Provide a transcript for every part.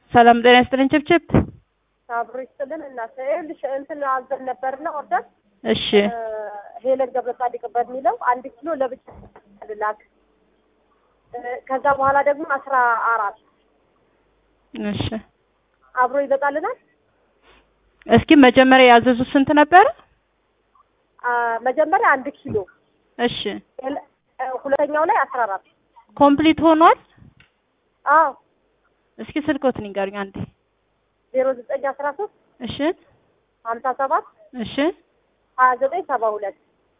ሰላም ጤና ይስጥልኝ ችብችብ። አብሮ ይስጥልን እናት ይኸውልሽ እንትን አዘን ነበርና ኦርደር እሺ ሄለን ገብረ ጻድቅ በሚለው አንድ ኪሎ ለብቻ ልላክ ከዛ በኋላ ደግሞ አስራ አራት እሺ አብሮ ይበቃልናል። እስኪ መጀመሪያ ያዘዙት ስንት ነበረ? አ፣ መጀመሪያ አንድ ኪሎ እሺ ሄለ- እ፣ ሁለተኛው ላይ አስራ አራት ኮምፕሊት ሆኗል። አዎ እስኪ ስልኮትን ንገሩኝ አንዴ። ዜሮ ዘጠኝ አስራ ሶስት እሺ ሀምሳ ሰባት እሺ ሀያ ዘጠኝ ሰባ ሁለት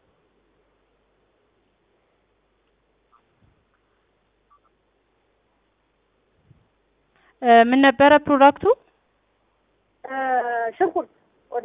እ፣ ምን ነበረ ፕሮዳክቱ? እ፣ ሽንኩርት ወደ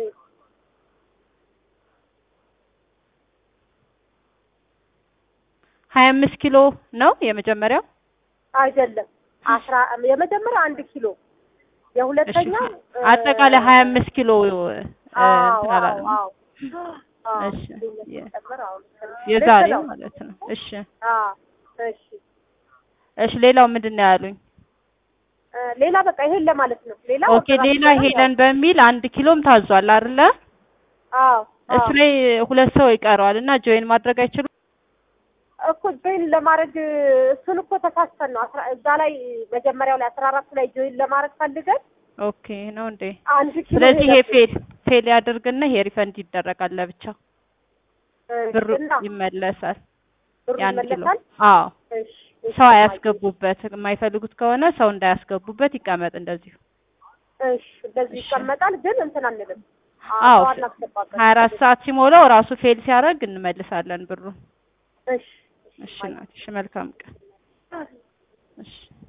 ሀያ አምስት ኪሎ ነው የመጀመሪያው። አይደለም አስራ የመጀመሪያ አንድ ኪሎ እሺ የሁለተኛው እ፣ አጠቃላይ ሀያ አምስት ኪሎ እ፣ አዎ እንትን አላለም። አዎ አዎ እሺ ጨምር አሁን የዛሬ ልክ ነው። ማለት ነው። እሺ አዎ እሺ እሺ ሌላው ምንድን ነው ያሉኝ? እ፣ ሌላ በቃ ይሄን ለማለት ነው። ሌላ ኦኬ ሌላ ሄለን በሚል አንድ ኪሎም ታዟል አይደለ? አዎ እሱ ላይ ሁለት ሰው ይቀረዋል እና ጆይን ማድረግ አይችሉም። እኮ ጆይን ለማድረግ እሱን እኮ ተሳስተን ነው አስራ እዛ ላይ መጀመሪያው ላይ አስራ አራት ላይ ጆይን ለማድረግ ፈልገን ኦኬ ነው እንዴ? አንድ ኪሎ ስለዚህ ይሄ ሄደብን። ፌል ፌል ያደርግና ይሄ ሪፈንድ ይደረጋል ለብቻ እሺ፣ ብሩ እና ይመለሳል። ብሩ የአንድ ኪሎ ይመለሳል። አዎ እሺ፣ እሺ፣ ሰው አያስገቡበት። የማይፈልጉት ከሆነ ሰው እንዳያስገቡበት ይቀመጥ እንደዚሁ። እሺ፣ እንደዚህ እሺ። ይቀመጣል። ግን እንትን አንልም። አዎ ሰው አናስገባበት። ሀያ አራት ሰዓት ሲሞላው ራሱ ፌል ሲያደርግ እንመልሳለን ብሩን። እሺ፣ እሺ ናት። እሺ መልካም ቀን። እሺ